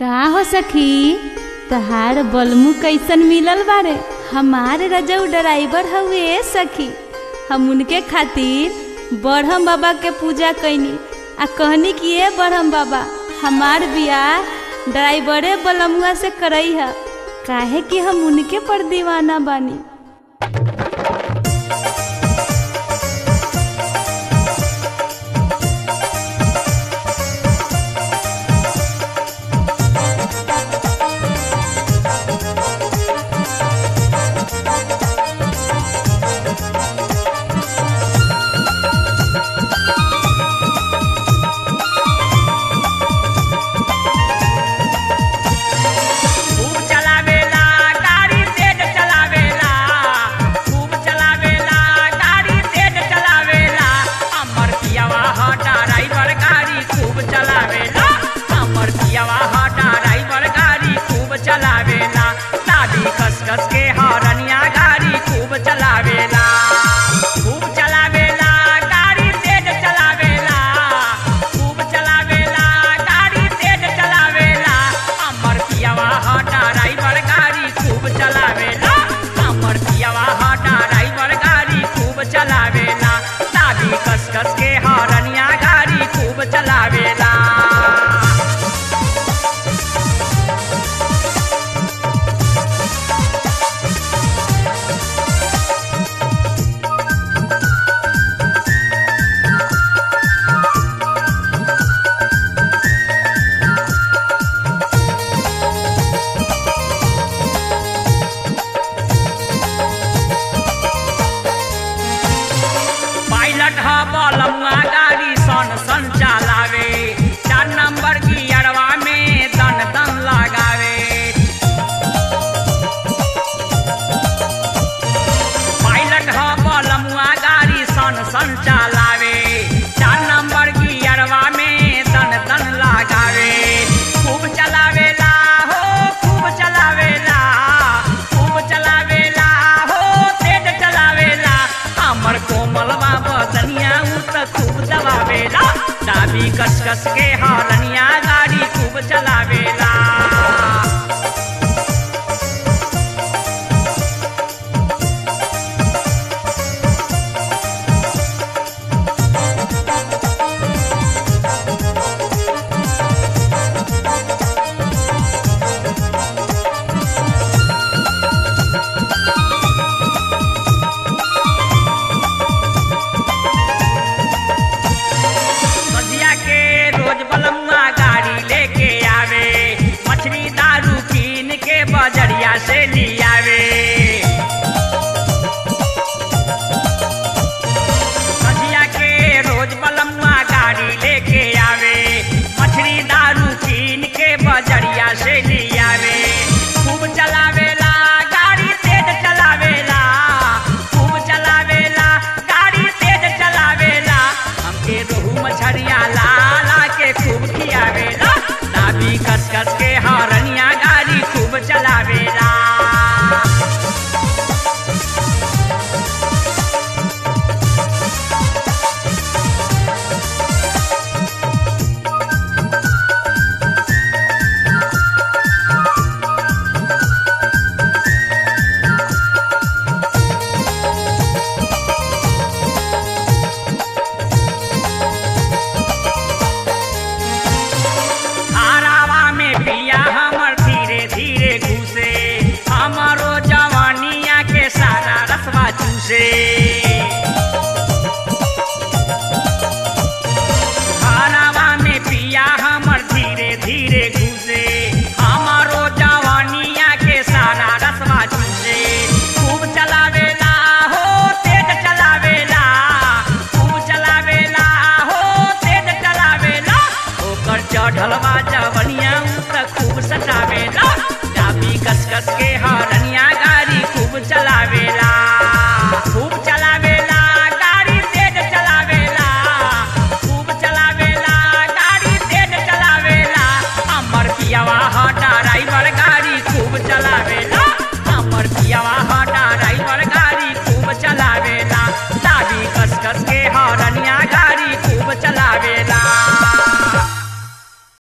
का हो सखी तहार बलमू कैसन मिलल बारे हमार रजऊ ड्राइवर हउए सखी हम उनके खातिर बरहम बाबा के पूजा कैनी आ कहनी कि ए बरहम बाबा हमार बियाह ड्राइवरे बलमुआ से करई है काहे कि हम उनके पर दीवाना बानी खूब चलावेला गाड़ी तेज चलावेला खूब चलावेला गाड़ी तेज चलावेला अमर पियावा ह ड्राइवर गाड़ी खूब चलावेला अमर पियावा ह ड्राइवर गाड़ी खूब चलावेला दादी कस कस के हरनिया गाड़ी खूब चलावेला खूब चलावेला गाड़ी तेज चलावेला खूब चलावेला गाड़ी तेज चलावेला अमर पियावा ह ड्राइवर गाड़ी खूब चलावेला अमर पियावा ह ड्राइवर गाड़ी खूब चलावेला दादी कस कस के हरनिया गाड़ी खूब चलावेला पायलट ह बलमुआ गाड़ी सन सन चलावे चार नंबर गियरवा में दन दन लगावे पायलट ह बलमुआ गाड़ी सन सन चलावे चार नंबर गियरवा में दन दन लगावे खूब चलावेला हो खूब चलावेला खूब चलावेला हो तेज चलावेला हमर कोमल बाबा दनिया उ त खूब दबावेला दाबी कस कस के हरनिया गाड़ी खूब चलावेला सजिया के रोज बलमुआ गाड़ी लेके आवे मछली दारू कीन के बजरिया से लियावे सजिया के रोज बलमुआ गाड़ी लेके आवे मछली दारू कीन के बजरिया से लियावे खूब चलावेला गाड़ी तेज चलावेला खूब चलावेला गाड़ी तेज चलावेला हमके रोहू मछरिया लाला के खूब खियावेला दाबी कस कस के हरनिया गाड़ी खूब चलावेला धारावा में पिया हमर धीरे धीरे घुसे हमरो जवानिया के सारा रसवा चूसे धारावा में पिया हमर धीरे धीरे घुसे हमरो जवानिया के सारा रसवा चूसे खूब चलावेला हो तेज चलावेला खूब चलावेला हो तेज चलावेला ओकर चढ़लवा जवनिया उ त खूब सटावेला चाबी कस कस के हरनिया गाड़ी खूब चलावेला